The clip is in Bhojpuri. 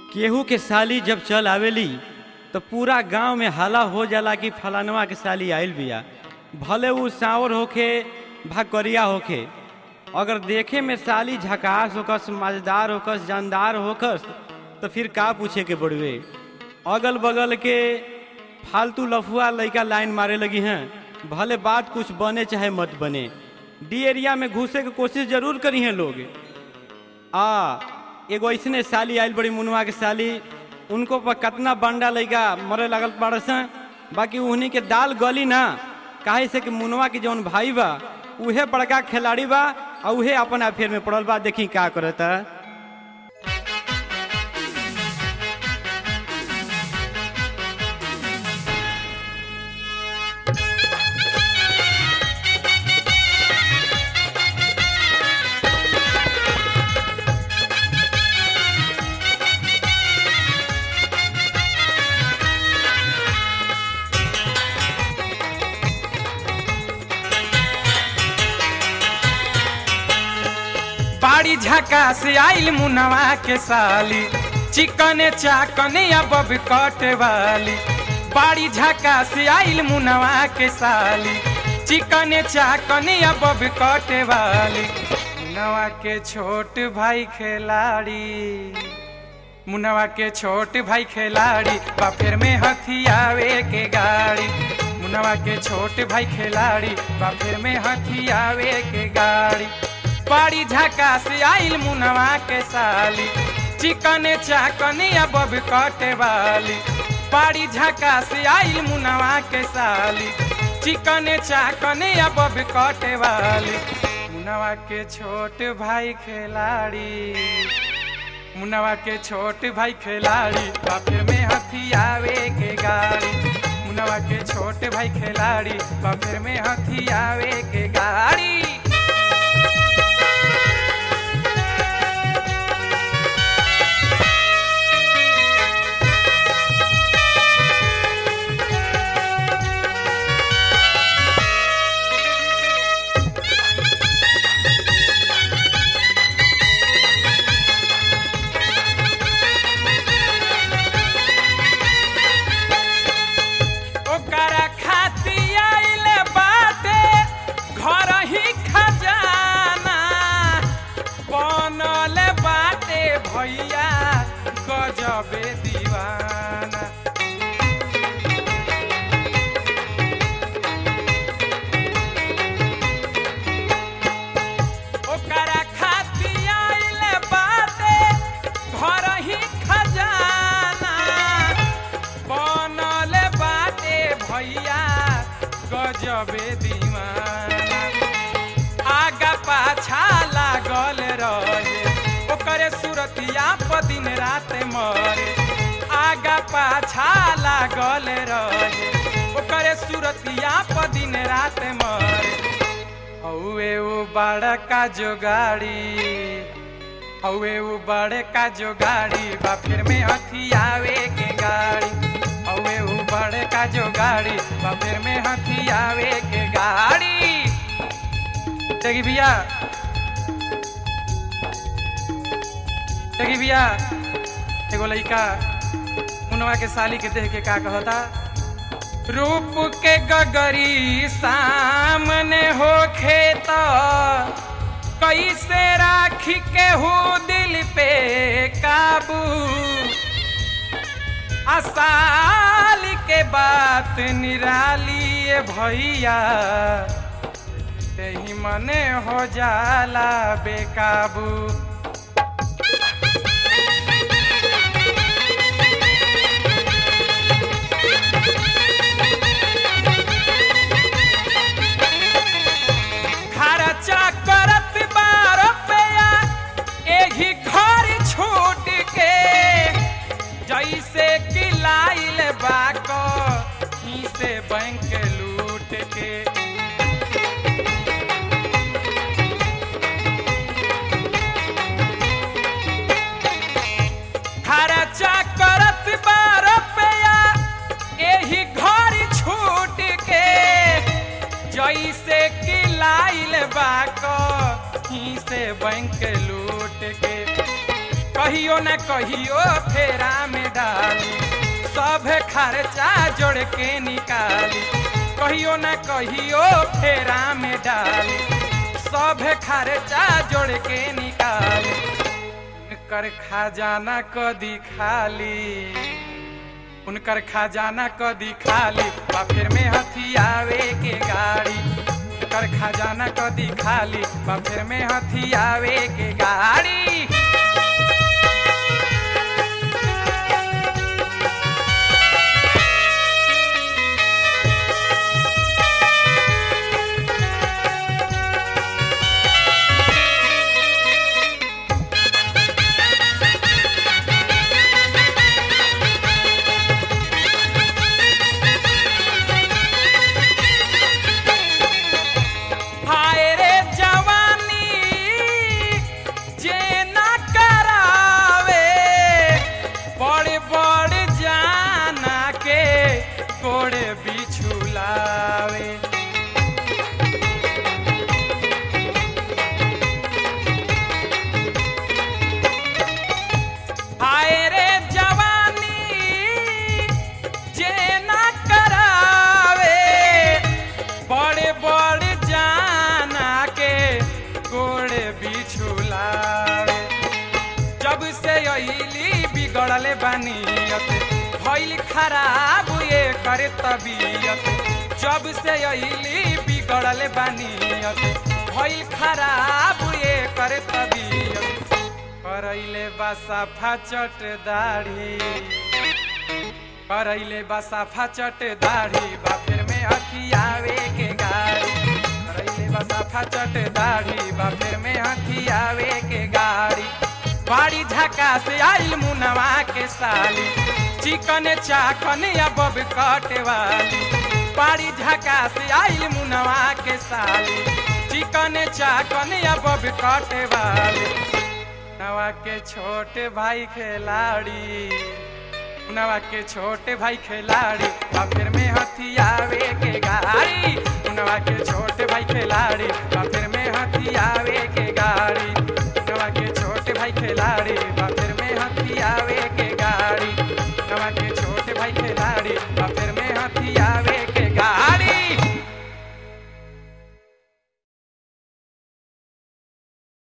केहू के साली जब चल आवेली तो पूरा गांव में हला हो जाला कि फलानवा के साली आइल बिया भले उ सांवर होखे भकरिया होखे अगर देखे में साली झकास होकस मजेदार होकस जानदार होकस तो फिर का पूछे के बड़ुए अगल बगल के फालतू लफुआ लड़का लाइन मारे लगी हैं भले बात कुछ बने चाहे मत बने डी एरिया में घुसे के कोशिश जरूर करी हैं लोग आ एगो ऐसने साली आइल बड़ी मुनवा के साली उनको पर कितना बंडा लइका मरे लगल पड़े से बाकी उन्हीं के दाल गली ना काहे से कि मुनवा के जौन भाई बा उहे बड़का खिलाड़ी बा और उहे अपन अफेयर में पड़ल बा देखी का करता बाड़ी झका से आइल मुनवा के साली चिकने चाकने या बब कटे वाली बाड़ी झका से आइल मुनवा के साली चिकने चाकने या बब कटे वाली मुनवा के छोट भाई खिलाड़ी मुनवा के छोट भाई खिलाड़ी बाफेर में हथियावे के गाड़ी मुनवा के छोट भाई खिलाड़ी बाफेर में हथियावे के गाड़ी बाड़ी झका से आइल मुनवा के साली चिकन चाकन या बब कटे वाली बाड़ी झका से आइल मुनवा के साली चिकन चाकन या बब कटे वाली मुनवा के छोट भाई खिलाड़ी मुनवा के छोट भाई खिलाड़ी बाफिर में हथियावे के गाड़ी मुनवा के छोट भाई खिलाड़ी बाफिर में हथियावे के गाड़ी ओकरा खाती आइले बाटे घर ही खजाना बनल बाटे भैया गजबे दीवाना ओकरा खाती आइले बाटे घर ही खजाना बनल बाटे भैया गजबे दीवाना आगा पाछा लागल रहे ओकरे सुरतिया प दिन रात मरे आगा पाछा लागल रहे ओकरे सुरतिया प दिन रात मरे हौवे उ बड़का जोगाड़ी हौवे उ बड़का जोगाड़ी बा फिर में हथियावे के गाड़ी हौवे उ बड़का जोगाड़ी बा फिर में हथियावे के गाड़ी देखी भैया देखी भैया एगो लइका मुनवा के साली के देख के का कहता रूप के गगरी सामने हो खेत कैसे राखी के हो दिल पे काबू असाल के बात निराली भैया तेही मने हो जाला बेकाबू खर्चा करत बार रुपया एही घर छूट के जैसे कि लाइल बाको ही से बैंक लूट के खर्चा करत बार रुपया एही घर छूट के जैसे कि लाइल बाको ही से बैंक लूट के कहियो न कहियो फेरा में डाली सब खर्चा जोड़ के निकाली कहियो न कहियो फेरा में डाली सब खर्चा जोड़ के निकाली उनकर खजाना कदी खाली उनकर खजाना कदी खाली बा फिर में हथियावे के गाड़ी उनकर खजाना कदी खाली बा फिर में हथियावे के गाड़ी हाय रे जवानी जे ना करावे बड़े बड़े जाना के गोड़े बिछुलावे हाय रे जवानी जे ना करावे बड़े बड़े जाना के गोड़े बिछुलावे जब से अली बिगड़ले बनियत भइल खराब ये करे तबीयत जब से अली बिगड़ले बनियत भइल खराब ये करे तबीयत करैले बसा चट दाढ़ी करैले बसा चट दाढ़ी बा फिर में हथियावे के गाड़ी करैले बसा चट दाढ़ी बा फिर में हथियावे के गाड़ी बाड़ी झका से आइल मुनवा के साली चिकन चाकन या बब कटे वाली बाड़ी झका से आइल मुनवा के साली चिकन चाकन या बब कटे वाली नवा के छोटे भाई खिलाड़ी नवा के छोटे भाई खिलाड़ी बा फिर में हथियावे के गाड़ी नवा के छोटे भाई खिलाड़ी बा फिर में हथियावे के गाड़ी नवा के छोटे भाई खिलाड़ी